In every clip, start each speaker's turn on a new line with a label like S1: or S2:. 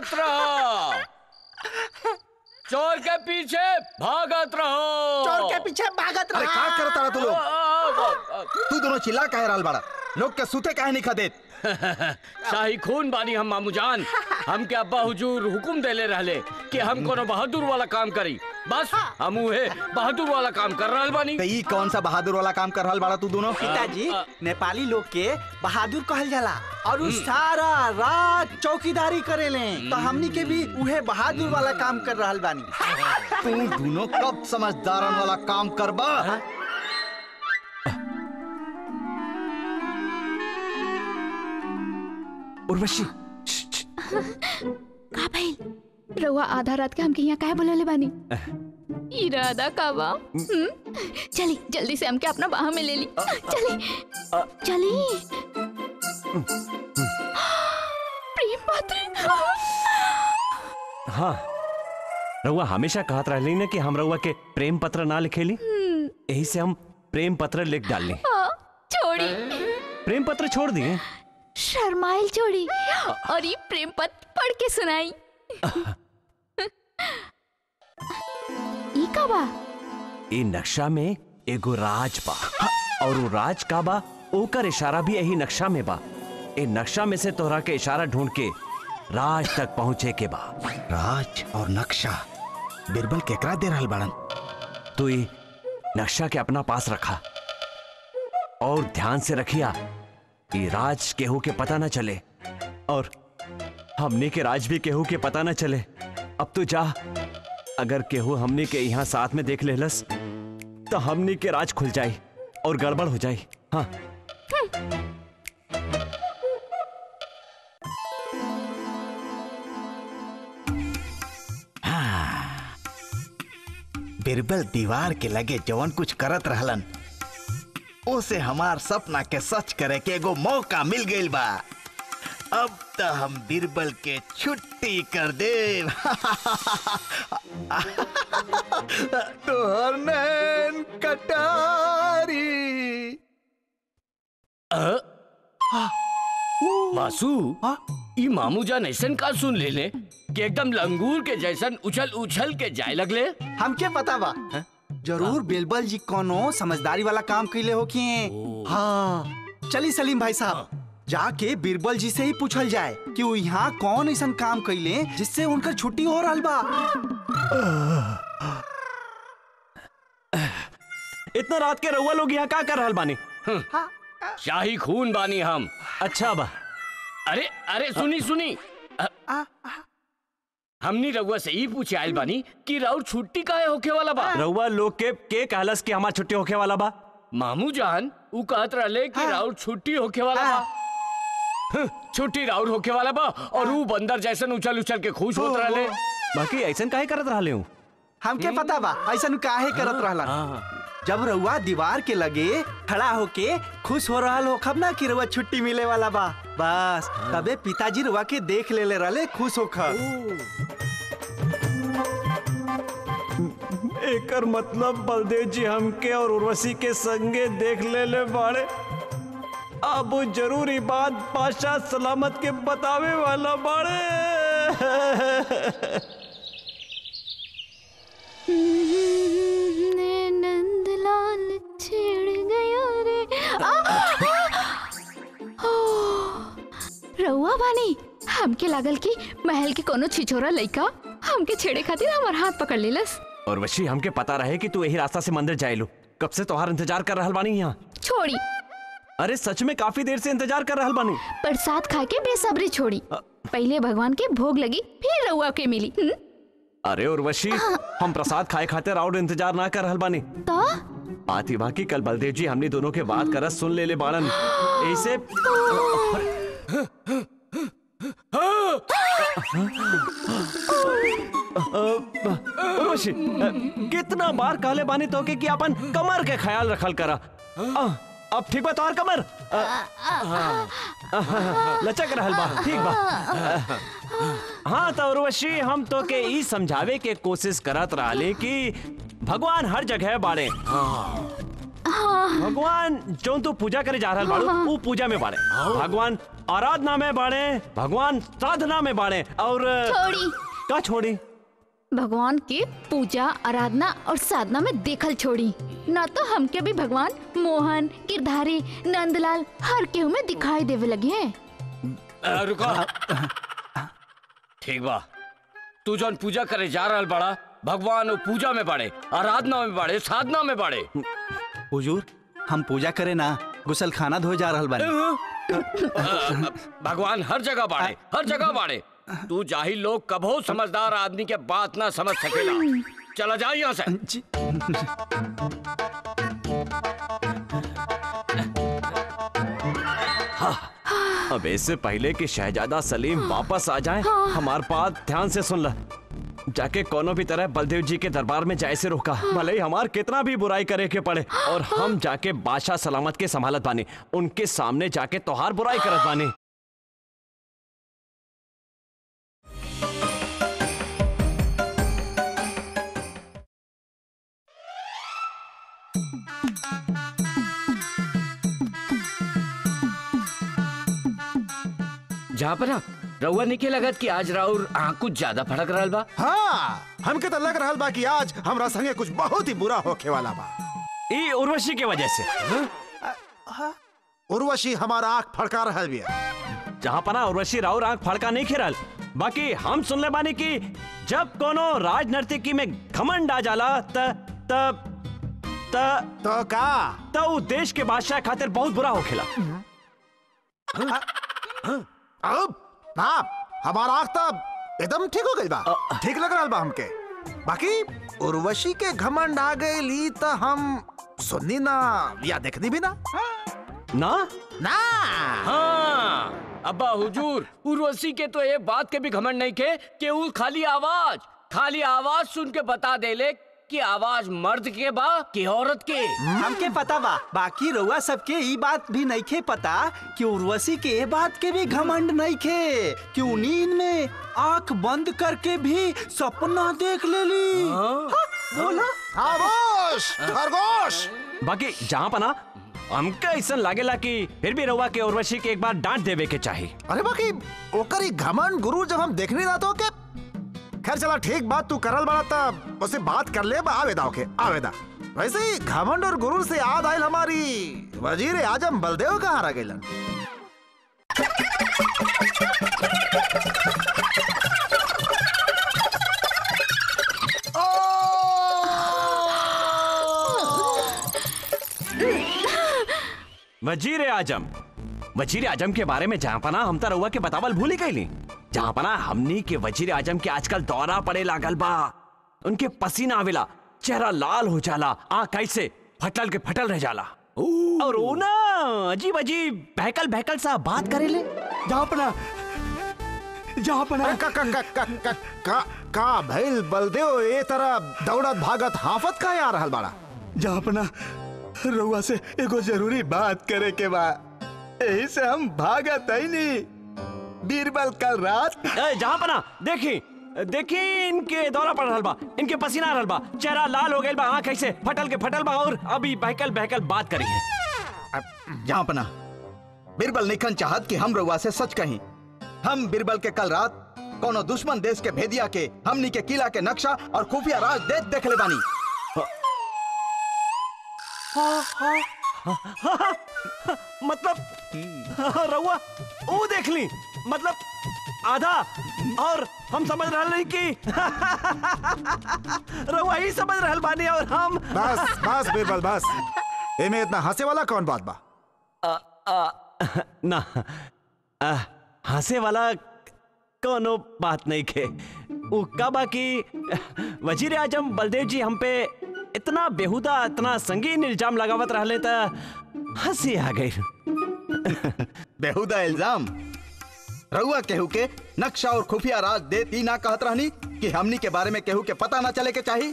S1: भागत रहो चोर के पीछे भागत रहो
S2: चोर के पीछे भागत
S3: अरे का
S2: रहा
S3: करता रहा तू लोग
S1: आ,
S3: तू दोनों चिल्ला काहे रहल बाड़ा लोग के सुते काहे नहीं खदेत
S1: शाही खून बानी हम मामू जान हम के अब्बा हुजूर हुकुम देले रहले कि हम कोनो बहादुर वाला काम करी बस हम उहे बहादुर वाला काम कर रहल बानी
S3: तो ई कौन सा बहादुर वाला काम कर रहल बाड़ा तू दोनों
S2: पिताजी
S1: आ, आ,
S2: नेपाली लोग के बहादुर कहल जाला और उ सारा रात चौकीदारी करेले तो हमनी के भी उहे बहादुर वाला काम कर रहल बानी
S3: तू दोनों कब समझदारन वाला काम करबा
S4: उर्वशी
S5: का भइल रउआ आधा रात के हमके यहाँ काहे बुलले बानी इरादा का बा हम्म? चली जल्दी से हमके अपना बाह में ले ली चली चली प्रेम पात्र
S4: हाँ रउआ हमेशा कहत रहली ना कि हम रउआ के प्रेम पत्र ना लिखेली यही से हम प्रेम पत्र लिख डालनी
S5: हाँ, छोड़ी
S4: प्रेम पत्र छोड़ दिए
S5: शर्माइल छोड़ी और ये प्रेम पत्र पढ़ के सुनाई ई का बा
S4: ई नक्शा में एगो राज बा और वो राज का बा ओकर इशारा भी यही नक्शा में बा ए नक्शा में से तोहरा के इशारा ढूंढ के राज तक पहुंचे के बा
S3: राज और नक्शा बिरबल केकरा दे रहल बाड़न
S4: तू ये नक्शा के अपना पास रखा और ध्यान से रखिया ये राज केहू के पता न चले और हमने के राज भी केहू के पता न चले अब तो जा अगर केहू हमने के यहाँ साथ में देख लेलस तो हमने के राज खुल जाए और गड़बड़ हो जाए हाँ
S3: बिरबल दीवार के लगे जवन कुछ करत रहलन ओसे हमार सपना के सच करे के एगो मौका मिल गइल बा अब तो हम बिरबल के छुट्टी कर दे तोहर नैन कटारी
S1: मासू ई मामू जान ऐसन का सुन लेले कि एकदम लंगूर के जैसन उछल उछल के जाए लगले
S2: हमके पता बा जरूर बिरबल जी कोनो समझदारी वाला काम कैले हो कि हाँ चली सलीम भाई साहब जाके बिरबल जी से ही पूछल जाए कि वो यहाँ कौन ऐसा काम कैले जिससे उनकर छुट्टी हो रहा बा
S4: इतना रात के रउआ लोग यहाँ का कर रहल बानी
S1: शाही खून बानी हम
S4: अच्छा बा
S1: अरे अरे सुनी सुनी अ- हमनी रउआ से ही पूछे आइल बानी कि राउर छुट्टी काहे होखे वाला बा
S4: रउआ लोग के के कहलस कि हमार छुट्टी होखे वाला बा
S1: मामू जान ऊ कहत रहले कि राउर छुट्टी होखे वाला बा हं, छुट्टी राउर होखे वाला बा और ऊ बंदर जैसन उछल उछल के खुश होत रहले
S4: बाकी ऐसन काहे करत रहले हूँ
S2: हमके पता बा ऐसा काहे करत रहला जब रउआ दीवार के लगे खड़ा होके खुश हो रहा हो खब ना कि रउआ छुट्टी मिले वाला बा बस तबे पिताजी रउआ के देख ले ले रहले खुश होकर
S4: एकर मतलब बलदेव जी हमके और उर्वशी के संगे देख ले ले बाड़े अब वो जरूरी बात बादशाह सलामत के बतावे वाला बाड़े
S5: नंदलाल छेड़ गया रे आ, आ! ओ, रउआ बानी हमके लागल कि महल के कोनो छिछोरा लइका हमके छेड़े खातिर हमार हाथ पकड़ लेलस
S4: उर्वशी हमके पता रहे कि तू यही रास्ता से मंदिर जाइलो कब से तोहार इंतजार कर रहल बानी यहाँ
S5: छोड़ी
S4: अरे सच में काफी देर से इंतजार कर रहल बानी
S5: प्रसाद खा के बेसब्री छोड़ी पहले भगवान के भोग लगी फिर रउआ के मिली हुँ?
S4: अरे उर्वशी हम प्रसाद खाए खातिर और इंतजार ना कर रहल बानी
S5: तो
S4: आती बाकी कल बलदेव जी हमने दोनों के बात करत सुन ले ले बाड़न ऐसे उर्वशी अ, कितना बार कहले बानी तोके कि अपन कमर के ख्याल रखल करा अ, अब ठीक बा तोहर कमर अ, अ, लचक रहल बा ठीक बा हाँ तो उर्वशी हम तो के ई समझावे के कोशिश करत रहले कि भगवान हर जगह बाड़े भगवान जो तू पूजा करे जा रहल बाड़ू वो पूजा में बाड़े भगवान आराधना में बाड़े भगवान साधना में बाड़े और
S5: छोड़ी
S4: का छोड़ी
S5: भगवान के पूजा आराधना और साधना में देखल छोड़ी ना तो हमके भी भगवान मोहन गिरधारी नंदलाल हर केहू में दिखाई देवे लगे हैं
S1: अ, रुको ठीक बा तू जौन पूजा करे जा रहल बड़ा भगवान वो पूजा में बाड़े आराधना में बाड़े साधना में बाड़े
S2: हुजूर हम पूजा करे ना गुसल खाना धोए जा रहल बानी
S1: अ, अ, भगवान हर जगह बाड़े हर जगह बाड़े तू जाहिल लोग कभो समझदार आदमी के बात ना समझ सकेला चला जा यहाँ से
S2: जी
S4: अब इससे पहले कि शहजादा सलीम वापस आ जाए हमार बात ध्यान से सुन ल जाके कोनो भी तरह बलदेव जी के दरबार में जाए से रोका भले ही हमार कितना भी बुराई करे के पड़े और हम जाके बादशाह सलामत के संभालत बानी उनके सामने जाके तोहार बुराई करत बानी
S1: जहाँ पर ना रउआ निके लगत कि आज राउर आँख कुछ ज्यादा फड़क रहल बा
S6: हाँ हमके तो लग रहल बा कि आज हमरा संगे कुछ बहुत ही बुरा होखे वाला बा
S4: ई उर्वशी के वजह से
S6: उर्वशी हमारा आंख फड़का रहल बिया
S4: जहाँ पना उर्वशी राउर आंख फड़का नहीं खेरल बाकी हम सुनले बानी कि जब कोनो राजनर्तकी में घमंड आ जाला त त त
S6: तो का
S4: त उ देश के बादशाह खातिर बहुत बुरा होखेला
S6: अब ना हमारा आंख तो एकदम ठीक हो गई बा ठीक लग रहल बा हमके बाकी उर्वशी के घमंड आ गई तो हम सुननी ना या देखनी भी ना
S4: ना
S6: ना
S1: हाँ अब्बा हुजूर उर्वशी के तो ये बात के भी घमंड नहीं के कि उ खाली आवाज खाली आवाज सुन के बता देले कि आवाज मर्द के बा कि औरत के
S2: हमके पता बा बाकी रउआ सबके ई बात भी नइखे पता कि उर्वशी के ए बात के भी घमंड नइखे कि उ नींद में आंख बंद करके भी सपना देख लेली हाँ, बोला
S6: खामोश खरगोश
S4: बाकी जहाँ पना हमके ऐसा लागेला कि फिर भी रउआ के उर्वशी के एक बार डांट देवे के चाही
S6: अरे बाकी ओकर ही घमंड गुरु जब हम देखनी ना तो के खैर चला ठीक बात तू करल बड़ा तब उससे बात कर ले बा आवेदा ओके आवेदा वैसे ही घमंड और गुरु से याद आयल हमारी वजीर आजम बलदेव कहाँ रह गइलन
S4: वजीर आजम वजीर आजम के बारे में जहाँ पना हम तो रउआ के बतावल भूल ही गईली जहाँ पना हमनी के वजीर आजम के आजकल दौरा पड़े लागल बा उनके पसीना आवेला चेहरा लाल हो जाला आँख ऐसे फटल के फटल रह जाला और वो ना अजीब अजीब बहकल बहकल सा बात करेले
S2: जहाँ पना जहाँ पना
S6: का का का का का का का भइल बलदेव ए तरह दौड़त भागत हाफत का आ रहल बाड़ा
S2: जहाँ पना रउआ से एगो जरूरी बात करे के बा यही से हम भागत है नहीं बीरबल कल रात
S4: ए, जहाँ पना देखी देखी इनके दौरा पड़ रहल बा इनके पसीना आ रहल बा चेहरा लाल हो गइल बा आँख ऐसे फटल के फटल बा और अभी बहकल बहकल बात करी है
S3: जहाँ पना बिरबल निखन चाहत कि हम रउआ से सच कहीं हम बिरबल के कल रात कोनो दुश्मन देश के भेदिया के हमनी के किला के नक्शा और खुफिया राज देख देख ले बानी
S4: मतलब रउआ वो देख ली मतलब आधा और हम समझ रहल नहीं कि रउआ ही समझ रहल बानी और हम
S6: बस बस बीरबल बस एमे इतना हंसे वाला कौन बात बा
S4: आ, आ, ना आ, हंसे वाला कोनो बात नहीं खे वो कब कि वजीर आजम बलदेव जी हम पे इतना बेहुदा इतना संगीन इल्जाम लगावत रहले त हंसी आ गई
S3: बेहुदा इल्जाम रउआ केहू के नक्शा और खुफिया राज देत ई ना कहत रहनी कि हमनी के बारे में केहू के पता ना चले के चाही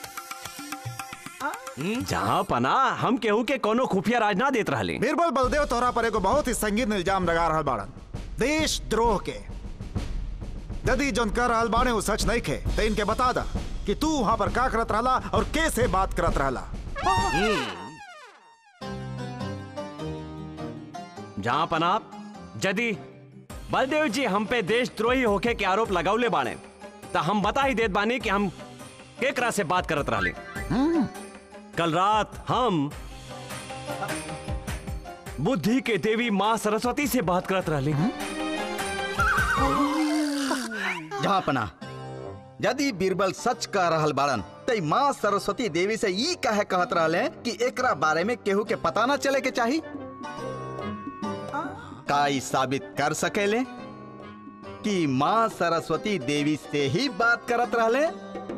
S4: जहाँ पना हम केहू के कोनो खुफिया राज ना देत रहले
S6: बीरबल बलदेव तोहरा पर एगो बहुत ही संगीन इल्जाम लगा रहल बाड़न देश द्रोह के यदि जोन कर रहल बाड़े उ सच नहीं खे तो इनके बता दा कि तू वहां पर का करत रहला और कैसे बात करत रहला
S4: जहां पनाप यदि बलदेव जी हम पे देशद्रोही होके के आरोप लगावले बाणे तो हम बता ही देत बानी कि हम केकरा से बात करत रहले कल रात हम बुद्धि के देवी माँ सरस्वती से बात करत रहले
S3: जहाँ पना यदि बीरबल सच कह रहल बाड़न त माँ सरस्वती देवी से ई कहे कहत रहले कि एकरा बारे में केहू के पता न चले के चाही का ई साबित कर सकेले कि माँ सरस्वती देवी से ही बात करत रहले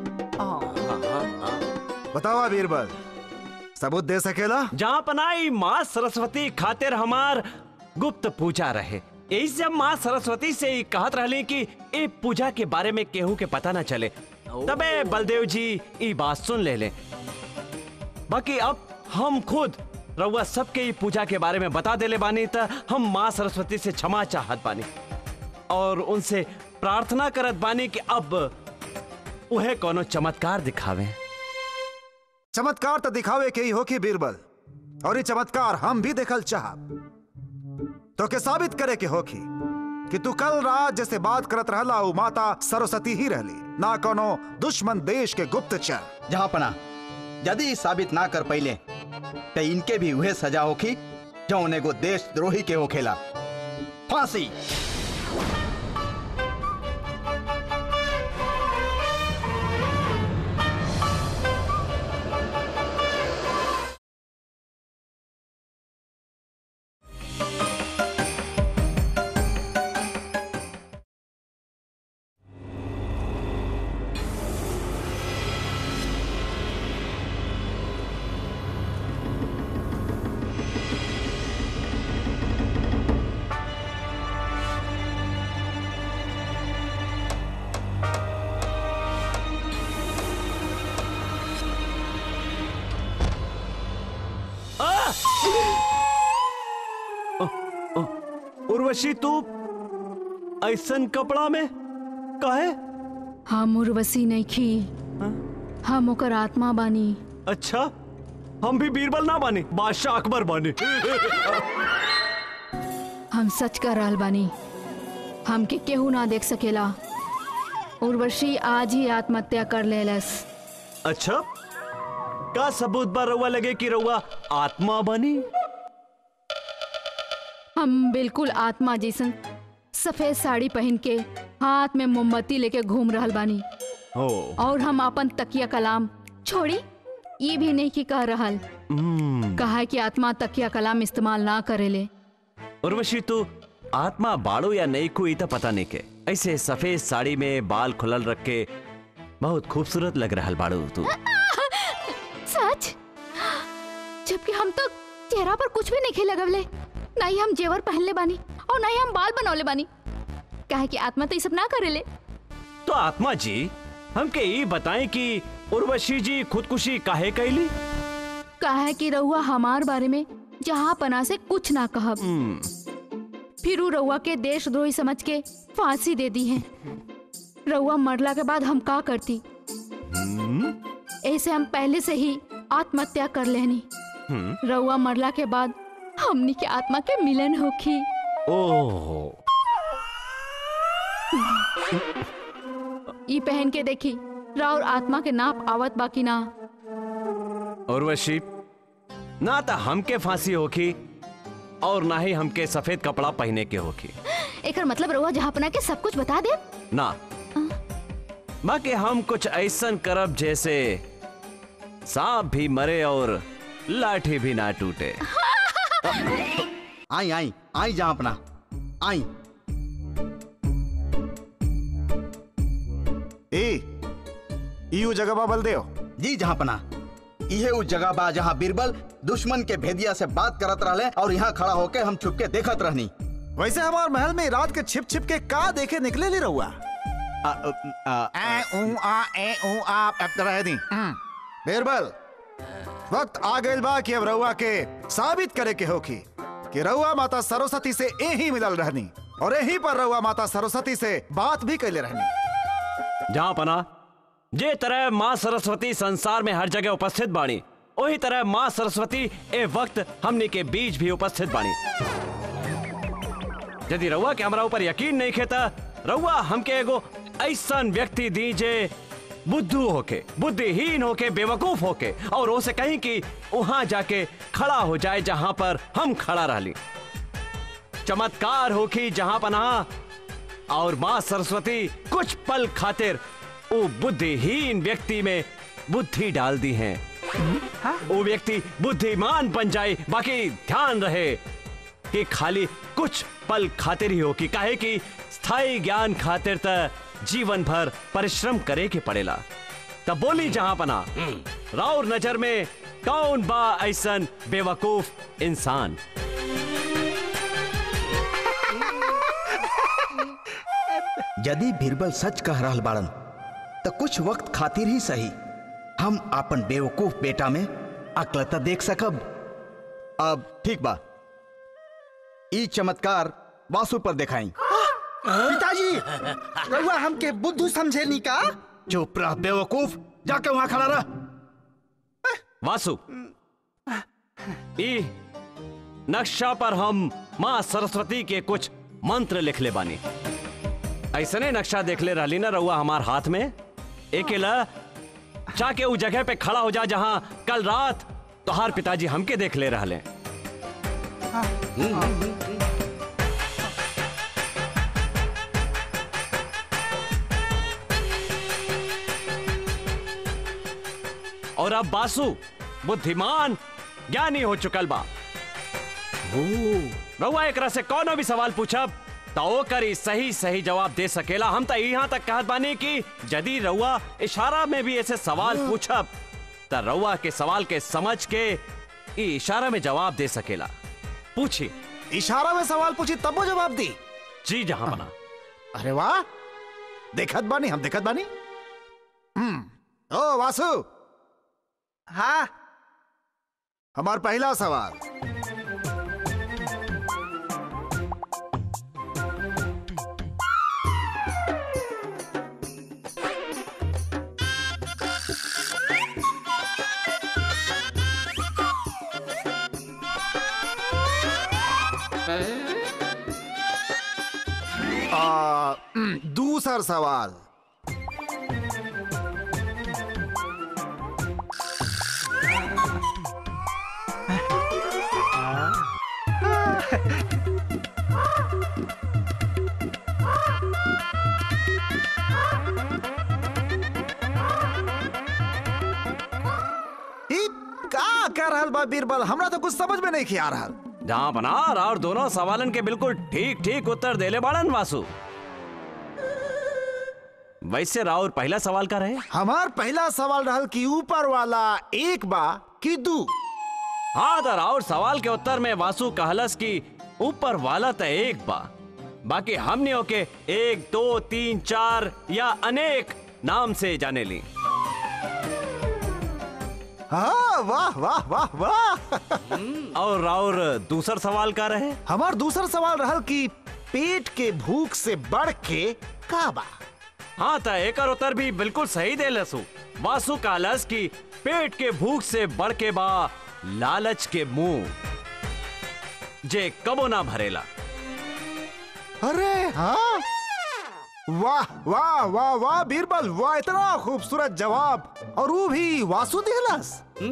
S6: बतावा बीरबल सबूत दे सकेला
S4: जहाँ पनाई माँ सरस्वती खातिर हमार गुप्त पूजा रहे यही से हम माँ सरस्वती से ही कहत रहले कि ए पूजा के बारे में केहू के पता न चले तबे बलदेव जी ई बात सुन ले ले बाकी अब हम खुद रउआ सबके ई पूजा के बारे में बता देले बानी त हम माँ सरस्वती से क्षमा चाहत बानी और उनसे प्रार्थना करत बानी कि अब उहे कोनो चमत्कार दिखावे
S6: चमत्कार तो दिखावे के ही हो कि बीरबल और ये चमत्कार हम भी देखल चाह तो के साबित करे के होखी कि तू कल रात जैसे बात करत रहला उ माता सरस्वती ही रहली ना कोनो दुश्मन देश के गुप्तचर
S3: जहाँ पना यदि ई साबित ना कर पहिले तो इनके भी उहे सजा होखी जौन एगो देशद्रोही के होखेला फांसी
S4: उर्वशी तू ऐसन कपड़ा में काहे
S5: हम उर्वशी नहीं खी हम ओकर आत्मा बानी
S4: अच्छा हम भी बीरबल ना बानी बादशाह अकबर बानी
S5: हम सच कर रहल बानी हमके केहू ना देख सकेला उर्वशी आज ही आत्महत्या कर लेलस
S4: अच्छा का सबूत बा रउआ लगे कि रउआ आत्मा बनी
S5: हम बिल्कुल आत्मा जैसन सफेद साड़ी पहन के हाथ में मोमबत्ती लेके घूम रहल बानी
S4: हो
S5: और हम अपन तकिया कलाम छोड़ी ये भी नहीं कि कह रहल कहा है कि आत्मा तकिया कलाम इस्तेमाल ना करेले
S4: उर्वशी तू आत्मा बाड़ो या नहीं कोई तो पता नहीं के ऐसे सफेद साड़ी में बाल खुलल रख के बहुत खूबसूरत लग रहा बाड़ू तू
S5: सच जबकि हम तो चेहरा पर कुछ भी नहीं लगवले ना ही हम जेवर पहनले बानी और ना ही हम बाल बनौले बानी काहे कि आत्मा तो ये सब ना करेले
S4: तो आत्मा जी हमके ये बताएं कि उर्वशी जी खुदकुशी काहे कैली
S5: काहे कि रउआ हमार बारे में जहाँ पना से कुछ ना कहब फिर उ रउआ के देशद्रोही समझ के फांसी दे दी है रउआ मरला के बाद हम का करती ऐसे हम पहले से ही आत्महत्या कर लेनी रउआ मरला के बाद हमनी के आत्मा के मिलन होखी
S4: ओह
S5: ई पहन के देखी राउर आत्मा के नाप आवत बाकी ना
S4: उर्वशी ना तो हमके फांसी होखी और ना ही हमके सफेद कपड़ा पहने के होखी
S5: एकर मतलब रउआ जहाँ पना के सब कुछ बता दे
S4: ना बाकी हम कुछ ऐसन करब जैसे सांप भी मरे और लाठी भी ना टूटे
S3: आई आई आई जहाँ अपना आई
S6: ए यू जगह बा बलदेव
S3: जी जहाँ पना इहे उस जगह बा जहाँ बीरबल दुश्मन के भेदिया से बात करत रहले और यहाँ खड़ा होके हम छुप के देखत रहनी
S6: वैसे हमार महल में रात के छिप छिप के का देखे निकले ली रहुआ
S3: आ, आ, आ,
S6: ए ऊ आ ए ऊ आ अब तो रह दी बीरबल वक्त आ गइल बा कि अब रहुआ के साबित करे के होखी कि रहुआ माता सरस्वती से यही मिलल रहनी और यही पर रहुआ माता सरस्वती से बात भी कैले रहनी
S4: जहाँ पना जे तरह माँ सरस्वती संसार में हर जगह उपस्थित बाणी वही तरह माँ सरस्वती ए वक्त हमने के बीच भी उपस्थित बाणी यदि रउआ के हमरा ऊपर यकीन नहीं खेता रउआ हमके एगो ऐसन व्यक्ति दी जे बुद्धू होके बुद्धिहीन होके बेवकूफ होके और उसे कहीं कि वहां जाके खड़ा हो जाए जहां पर हम खड़ा रहली चमत्कार होखी जहां पनाह और माँ सरस्वती कुछ पल खातिर वो बुद्धिहीन व्यक्ति में बुद्धि डाल दी है वो व्यक्ति बुद्धिमान बन जाए बाकी ध्यान रहे कि खाली कुछ पल खातिर ही हो कि काहे कि स्थायी ज्ञान खातिर त जीवन भर परिश्रम करे के पड़ेला तब बोली जहां पना राउर नजर में कौन बा ऐसन बेवकूफ इंसान
S3: यदि बीरबल सच कह रहल बाड़न तो कुछ वक्त खातिर ही सही हम अपन बेवकूफ बेटा में अकलता देख सकब अब ठीक बा ई चमत्कार वासु पर दिखाई
S2: पिताजी रउआ हमके बुद्धू समझे नी का
S3: चुप रह बेवकूफ जाके वहां खड़ा रह
S4: वासु ई नक्शा पर हम माँ सरस्वती के कुछ मंत्र लिख ले बानी ऐसने नक्शा देख ले रहली ना रउआ हमार हाथ में एकेला जाके उस जगह पे खड़ा हो जा जहां कल रात तोहार पिताजी हमके देख ले रहले और अब बासु बुद्धिमान ज्ञानी हो चुकल बा रउआ एकरा से कोनो भी सवाल पूछब तो ओकर ई सही सही जवाब दे सकेला हम तो यहाँ तक कहत बानी कि यदि रउआ इशारा में भी ऐसे सवाल पूछब तो रउआ के सवाल के समझ के ई इशारा में जवाब दे सकेला पूछी
S6: इशारा में सवाल पूछी तब वो जवाब दी
S4: जी जहां बना
S6: अरे वाह देखत बानी हम देखत बानी हम्म ओ वासु
S2: हाँ
S6: हमार पहला सवाल आ, हम्म, दूसर सवाल ई का कर रहल बा बीरबल हमरा तो कुछ समझ में नहीं खिया रहल
S4: जहां बना और दोनों सवालन के बिल्कुल ठीक ठीक उत्तर देले बाड़न वासु वैसे राउर पहला सवाल का रहे
S6: हमार पहला सवाल रहल कि ऊपर वाला एक बा कि दू
S4: हाँ तो राउर सवाल के उत्तर में वासु कहलस कि ऊपर वाला तो एक बा बाकी हमने ओके एक दो तीन चार या अनेक नाम से जाने ली
S6: हाँ वाह वाह वाह वाह
S4: और राउर दूसर सवाल का रहे
S6: हमार दूसर सवाल रहल कि पेट के भूख से बढ़ के का बा
S4: हाँ तो एक उत्तर भी बिल्कुल सही दे लसु वासु कहलस कि पेट के भूख से बढ़ के बा लालच के मुंह जे कबो ना भरेला
S6: अरे हाँ वाह वाह वाह वाह बीरबल वाह इतना खूबसूरत जवाब और वो भी वासु दिहलस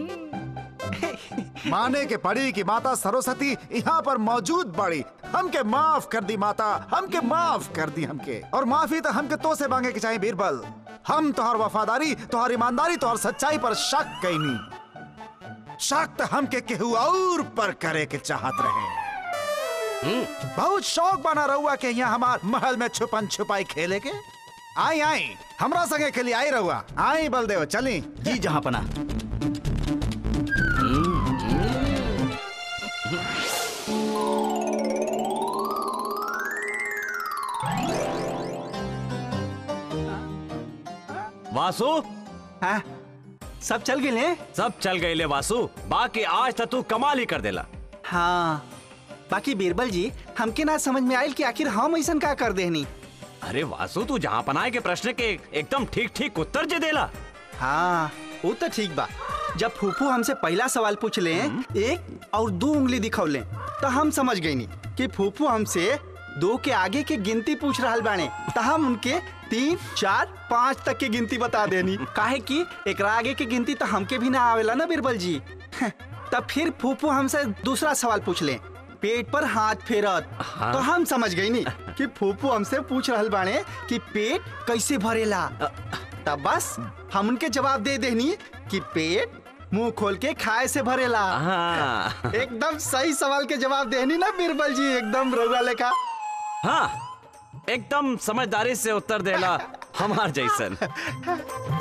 S6: माने के पड़ी कि माता सरस्वती यहाँ पर मौजूद बड़ी हमके माफ कर दी माता हमके माफ कर दी हमके और माफी तो हमके तो से मांगे के चाहिए बीरबल हम तोहर वफादारी तोहर ईमानदारी तोहर सच्चाई पर शक कैनी शक तो हमके केहू और पर करे के चाहत रहे बहुत शौक बना रहुआ के यहाँ हमार महल में छुपन छुपाई खेले के आई आई हमरा संगे खेली आई रहुआ आई बलदेव चली
S3: जी जहां पना
S4: वासु
S2: हाँ सब चल गए
S4: सब चल गए ले वासु बाकी आज तक तू कमाल ही कर देला
S2: हाँ बाकी बीरबल जी हमके ना समझ में आयल कि आखिर हम ऐसा का कर देनी
S4: अरे वासु तू जहाँ पनाए के प्रश्न के एकदम ठीक ठीक उत्तर जे देला
S2: हाँ वो तो ठीक बा जब फूफू हमसे पहला सवाल पूछ ले एक और दो उंगली दिखौले तो हम समझ गई नी कि फूफू हमसे दो के आगे के गिनती पूछ रहल बाने त हम उनके तीन चार पाँच तक के गिनती बता देनी काहे कि एकरा आगे के गिनती तो हमके भी ना आवेला ना बीरबल जी तब फिर फूफू हमसे दूसरा सवाल पूछ ले पेट पर हाथ फेरत
S4: हाँ।
S2: तो हम समझ गई नी कि फूफू हमसे पूछ रहल बाने कि पेट कैसे भरेला तब बस हम उनके जवाब दे देनी कि पेट मुंह खोल के खाए से भरेला
S4: हाँ
S2: एकदम सही सवाल के जवाब देनी ना बीरबल जी एकदम रउआ लेखा
S4: हाँ एकदम समझदारी से उत्तर देला हमार जैसन